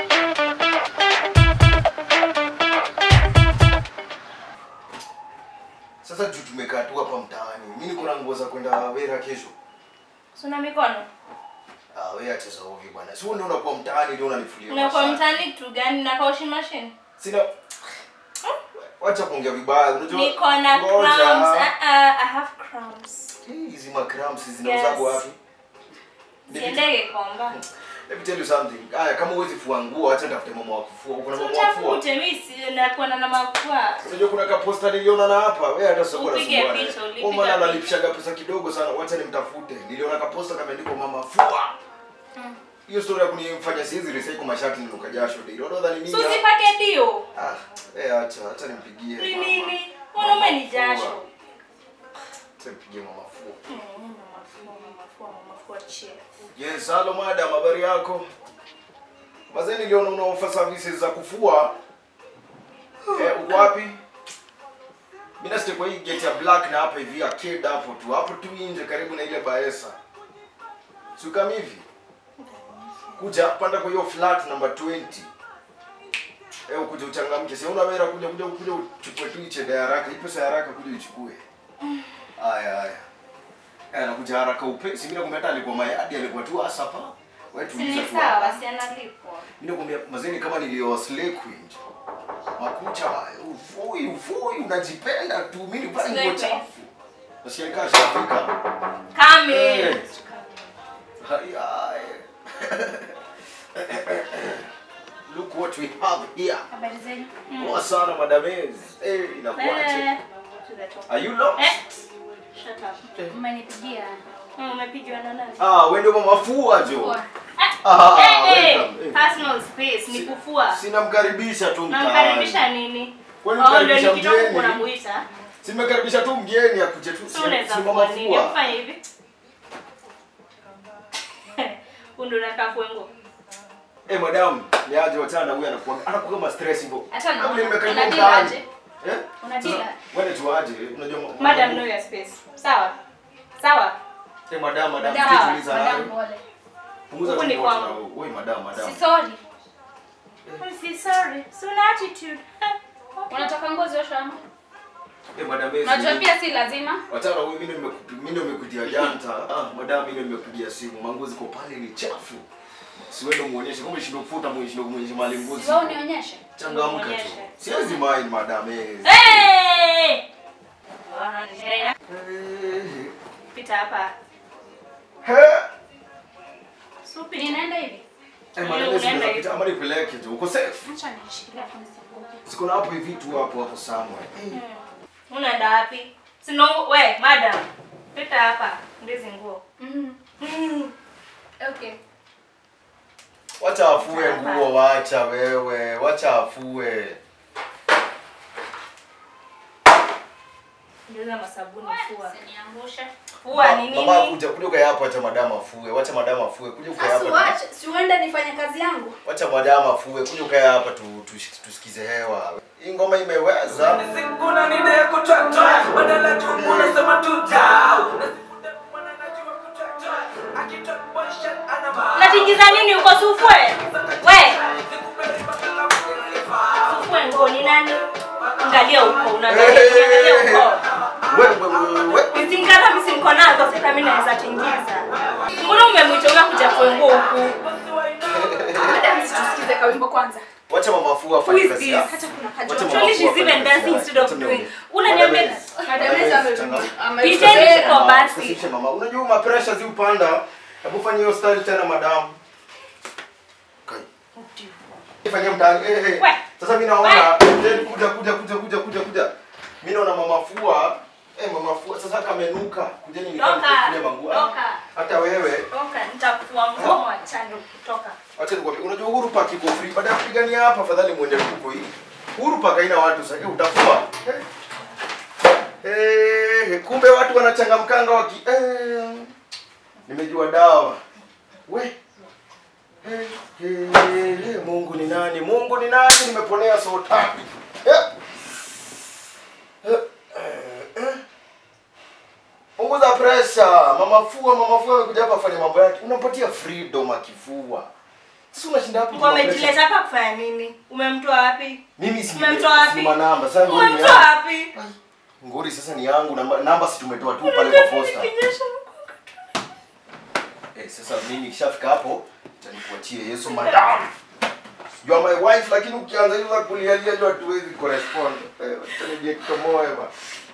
Sasa juu tumekaa tu hapa mtaani. Mimi niko na nguo za kwenda Wera kesho. Suna mikono. Ah, wewe acha za ovyo bwana. Si wewe ndio unakuwa mtaani ndio unanifulia. Unakuwa mashati. mtani kitu gani na washing machine? Sina Wacha kuongea vibaya. Unajua? Niko na Ngoja. crumbs. Uh, uh, I have crumbs. Hii, Hizi ma cramps zinauzago Yes. wapi? Siendege komba. Let me tell you something. Haya kama huwezi fua nguo acha nitafute mama wa kufua. Uko na mama wa kufua? Tutafute mimi si nakuwa na mafua. Unajua kuna ka poster niliona na hapa. Wewe hata sio kuna Upige picha, ulipiga Kwa maana picha. analipishaga pesa kidogo sana. Wacha nimtafute. Niliona ka poster kameandikwa mama fua. Mm. Hiyo story ya kunifanya siwezi recycle mashati ninuka jasho ndio. Unaona ni mimi. So usipake dio. Ah, eh acha acha nimpigie. Ni mama. nini? Mwanaume ni Mama jasho. fua. Acha nimpigie mama fua. Mm, mafua, mafua, mafua chef. Yes, hello madam, habari yako? Mazee niliona una offer services za kufua. Eh, uko wapi? Mimi nasikia kwa hii gate ya black na hapa hivi arcade hapo tu. Hapo tu nje karibu na ile Baesa. Si kama hivi. Kuja panda kwa hiyo flat number 20. Eh, ukuje uchangamke. Sasa unaweza kuja kuja kuja uchukue tu iche ya haraka. Hii pesa ya haraka kuja uchukue. Haya haya. Eh, nakuja haraka upesi. Mimi nakwambia hata alikuwa mayadi alikuwa tu asapa. Wewe Si tuliza ni tu. sawa, hapa. si analipwa. Mimi nakwambia mazeni kama nilioa slay queen. Makucha haya, ufui ufui unajipenda tu. Mimi nivaa Slay nguo queen. chafu. Nasikia nikaa shafika. Come Eh. in. Haya. Look what we have here. Habari zenu? Poa sana madamez. Eh, inakuaje? Eh, to the top. Are you lost? Eh, shut up. Umenipigia. Mm, Umepigiwa na nani? Ah, wewe ndio mama fua jo. Poa. Ah, Eh, eh, welcome. Eh. personal space ni kufua. Sinamkaribisha tu mtaani. Namkaribisha nini? Kwani Oh, ndio mkaribisha nikitoka mgeni? kunamuita. Simekaribisha tu mgeni akuje tu. Si unaweza si mama kuwa nini? fua. Fanya hivi. Undu unakaa kwengo. Eh, madam, ni aje wachana huyu anakuwa anakuwa kama stress hivyo. Hata na- Kama vile nimekaribia unadila mtaani. aje? Eh? Unadila? Sasa, Wewe tu aje? Unajua ma- Madam know your space. Sawa? Sawa? Eh, madam, madam, Madam, tuliza madam, nawe. pole. Punguza Huku ni tu wote kwangu. na wewe. Wewe madam, madam. Si sorry. Si sorry. Si una attitude. Unataka nguo zioshwe ama? Eh, madam, eh, Unajua si- pia si lazima. Wachana huyu mimi ndio nimekupi- mimi ndio nimekutia janta. Ah, madam, mimi ndio nimekupigia simu. Manguo ziko pale ni chafu. Si wewe ndio muonyeshe kama shindo kufuta muonyeshe muonyeshe mali nguo. Si wewe unionyeshe. Changamka tu. Muonyeshe. Siwezi mind madam. Eh. Hey! Eh. Pita hapa. He. Supi. Ninaenda hivi. Eh, Leo madam, unaenda unapita hivi. ama nipeleke tu. Uko safe? Acha nishikilie hapo nisianguke. Siko na hapo hivi tu hapo hapo somewhere. Eh. Unaenda wapi? Sino we, madam. Pita hapa. Ndizi nguo. Mm. Mm. Okay. Wacha afue nguo, wacha wewe, wacha afue. Ndizi na sabuni fua. Usiniangushe. Fua ni Mama nini? kuja kuja ukae hapo, acha madama afue, wacha madama afue, kuja ukae Sasa hapa. uache, si uende nifanye kazi yangu. tu- Wacha madama afue, kuja ukae hapa tu, tu, tusikize hewa. Hii ngoma imeweza. Sikuna nide kutwatwa badala tu unasema tu dau Natingiza nini uko sufwe? We, sufwe nguo ni nani? Angalia huko, unaangalia angalia huko. Wewe wewe wewe. Zingara mimi si niko nazo, sasa mimi naweza tingiza. Mbona umemwita unakuja kwenye nguo huku? Madam, situsikize kawimbo kwanza. Wacha mama afue afanye Who is kazi this? yake. Hata kuna Wacha kajua. mama Actually, afue she's afanye even kazi dancing yake. instead of Wacha doing. nione. Unaniambia Madam, Madam, Madam, ame- changamka. ame- Piteni ame- kwa basi. Usishe mama. Unajua ma pressure zi upanda. Hebu fanya hiyo style tena madam. Kai. Fanyia mtaani. Eh eh. We. Sasa mimi naona then kuja kuja kuja kuja kuja kuja. Mimi naona mama fua. Eh mama fua sasa kamenuka. Kujeni Toka. nikamkulia manguo. Ah, Toka. Hata wewe. Toka, nitakufua nguo achane kutoka. Acha nikwambie unajua Uhuru Park iko free. Baada ya kupigania hapa afadhali muende huko hii. Uhuru Park haina watu sasa. Eh, utafua. Eh. Eh, kumbe watu wanachangamkanga waki eh. Nimejua dawa. We. Eh, eh, eh, Mungu ni nani? Mungu ni nani? Nimeponea so tatu. Eh. Eh, eh, eh. Punguza pressure. Mama fua, mama fua amekuja hapa afanye mambo yake. Unampatia freedom akifua. Sasa unashinda hapo. Mko amejileta hapa kufanya nini? Umemtoa wapi? Mimi si Umemtoa wapi? si namba. Sasa ngori ni Umemtoa yangu. wapi? Ngori sasa ni yangu namba, namba si tumetoa tu pale kwa posta. Kinyesha. Eh, sasa mimi nikishafika hapo nitakuachia Yesu madam. You are my wife lakini ukianza hizo za kulialia ndio hatuwezi correspond. Eh, utanijia kitomoe ba.